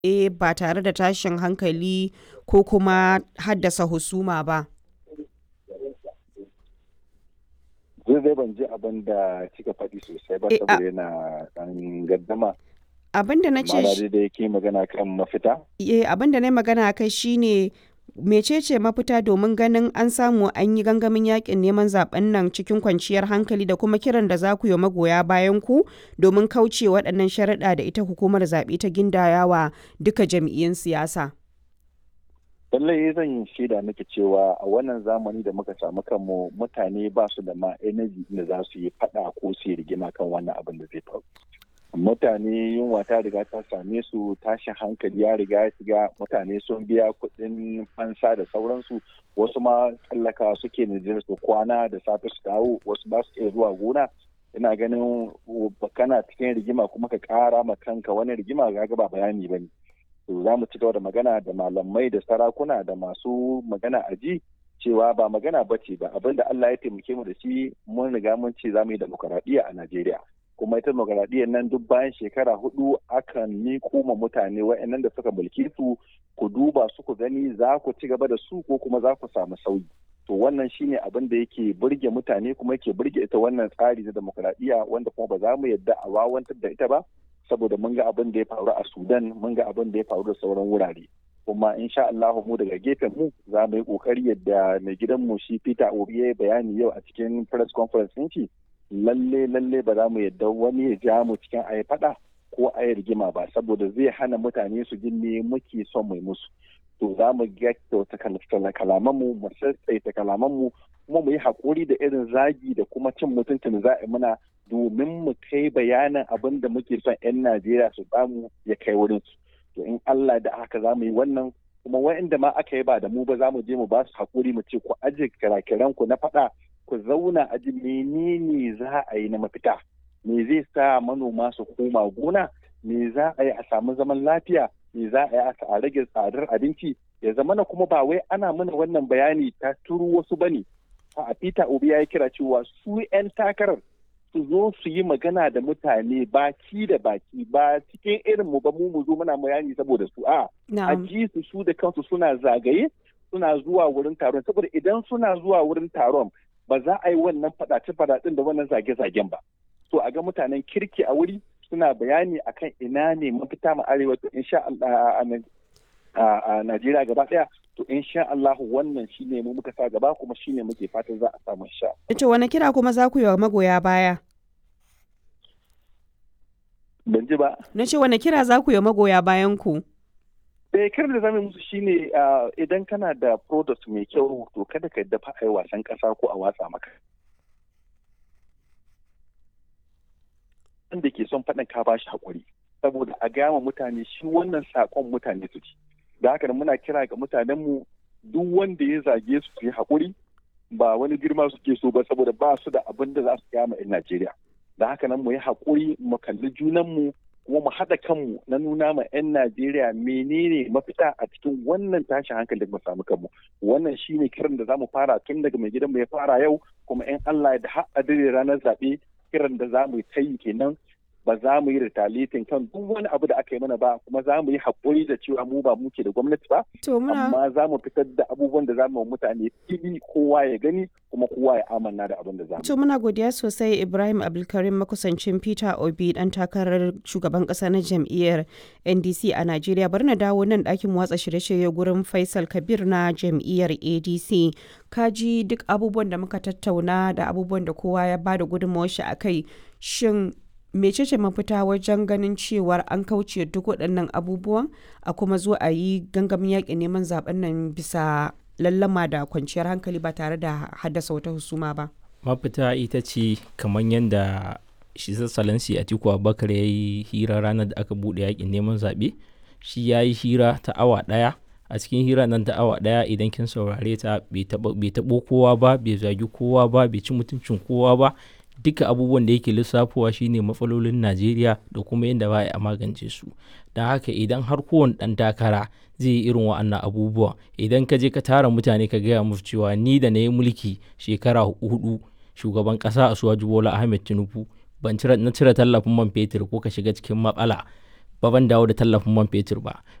zaɓe ba tare da tashin hankali ko kuma haddasa husuma ba. zai ban ji abin da kika faɗi sosai ba Eh, a- saboda yana ɗan gaddama Abin da na ce ma'ana shi- dai da yake magana kan mafita eh, abin da na yi magana kai shine mecece mafita domin ganin an samu an yi gangamin yakin neman zaben nan cikin kwanciyar hankali da kuma kiran da za ku yi wa magoya bayan ku domin kauce waɗannan sharaɗa da ita hukumar zaɓe ta gindayawa duka jam'iyyun siyasa. lallai zan yi shaida miki cewa a wannan zamani da muka samu kanmu mutane ba su da ma energy da za su yi faɗa ko su yi rigima kan wannan abin da zai faru mutane yunwa ta riga ta same su tashin hankali ya riga ya shiga mutane sun biya kuɗin fansa da sauransu wasu ma tsallaka suke Nijar su kwana da safe su dawo wasu ba su iya zuwa gona ina ganin kana cikin rigima kuma ka ƙara ma kanka wani rigima ga ba bayani ba ne to za mu ci gaba da magana da malamai da sarakuna da masu magana a ji cewa ba magana ba ce ba abin da Allah ya taimake mu da shi mun riga mun ce za mu yi demokaradiyya a Najeriya kuma ita demokaradiyyar nan duk bayan shekara hudu akan miko ma mutane wa'annan da suka mulki su ku duba su ku gani za ku ci gaba da su ko kuma za ku samu sauyi to wannan shine abin da yake burge mutane kuma yake burge ita wannan tsari na demokaradiyya wanda kuma ba za mu yadda a wawantar da ita ba saboda mun ga abin da ya faru a Sudan mun ga abin da ya faru da sauran wurare kuma insha Allah mu daga gefen mu za mu yi kokari yadda mai gidan mu shi Peter Obi ya bayani yau a cikin press conference din shi lalle lalle ba za mu yadda wani ya ja mu cikin ayi fada ko ayi rigima ba saboda zai hana mutane su ji me muke son mai musu to za mu gyakkyauta kalaman mu mu sassaita kalaman mu kuma mu yi hakuri da irin zagi da kuma cin mutuncin za a muna domin mu kai bayanin abin da muke son 'yan Najeriya su samu ya kai wurin su. To in Allah da haka za mu yi wannan kuma wa'inda ma aka yi ba da mu ba za mu je mu ba su haƙuri mu ce ku aje kirakiran ku na faɗa ku zauna a ji menene za a yi na mafita. Me zai sa manoma su koma gona? Me za a yi a samu zaman lafiya? Me za a yi a rage tsadar abinci? Ya zama na kuma ba wai ana mana wannan bayani ta turu wasu bane. A Peter Obi ya yi kira cewa su 'yan takarar su zo su yi magana da mutane baki da baki ba cikin irin mu ba mu mu zo muna bayani saboda su a a ji su su da kansu suna zagaye suna zuwa wurin taron saboda idan suna zuwa wurin taron ba za a yi wannan fadace fadacen da wannan zage-zagen ba so a ga mutanen kirki a wuri suna bayani akan ina ne mafita mu arewa to insha Allah a Najeriya gaba daya to insha Allah wannan shine mu muka sa gaba kuma shine muke fatan za a samu insha To wani kira kuma za ku yi wa magoya baya? Ban ji ba. Na ce wani kira za ku yi wa magoya bayan ku? Eh kiran da zamu musu shine idan kana da product mai kyau to kada ka dafa ai wasan kasa ko a watsa maka. Wanda ke son faɗin ka bashi hakuri saboda a gama mutane shi wannan sakon mutane su ci. da haka muna kira ga mutanenmu duk wanda ya zage su su yi haƙuri ba wani girma suke so ba saboda ba su da abin da za su kama 'yan Najeriya. Da haka nan mu yi haƙuri mu kalli junanmu kuma mu haɗa kanmu na nuna ma 'yan Najeriya menene mafita a cikin wannan tashin hankali da mu samu kanmu. Wannan shine kiran da za mu fara tun daga mai gidanmu ya fara yau kuma 'yan Allah da har a ranar zaɓe kiran da za mu yi ta yi kenan ba za mu yi retaliating kan duk wani abu da aka yi mana ba kuma za mu yi haƙuri da cewa mu ba muke da gwamnati ba amma za mu fitar da abubuwan da za mu mutane fili kowa ya gani kuma kowa ya amanna da abin da za mu to muna godiya sosai Ibrahim Abdulkarim makusancin Peter Obi dan takarar shugaban ƙasa na jam'iyyar NDC a Najeriya bari na dawo nan ɗakin watsa shirye-shirye gurin Faisal Kabir na jam'iyyar ADC kaji duk abubuwan da muka tattauna da abubuwan da kowa ya bada gudunmawar shi akai shin mecece mafita wajen ganin cewar an kauce duk waɗannan abubuwan a kuma zo a yi gangamin yaƙin neman zaben nan bisa lallama da kwanciyar hankali ba tare da haddasa wata husuma ba mafita ita ce kamar yadda shi sassalansi a tiku abubakar ya yi hira ranar da aka buɗe yaƙin neman zaɓe shi ya yi hira ta awa ɗaya a cikin hira nan ta awa ɗaya idan kin saurare ta bai taɓo kowa ba bai zagi kowa ba bai ci mutuncin kowa ba duka abubuwan da yake lissafowa shine matsalolin najeriya da kuma yadda ba a magance su don haka idan har kowane ɗan takara zai yi irin wa'annan abubuwa idan ka je ka tara mutane ka gaya musu cewa ni da na yi mulki shekara hudu shugaban ƙasa a suwaji bola ahmed tinubu ban na cire tallafin man fetur ko ka shiga cikin matsala ba ban dawo da tallafin man fetur ba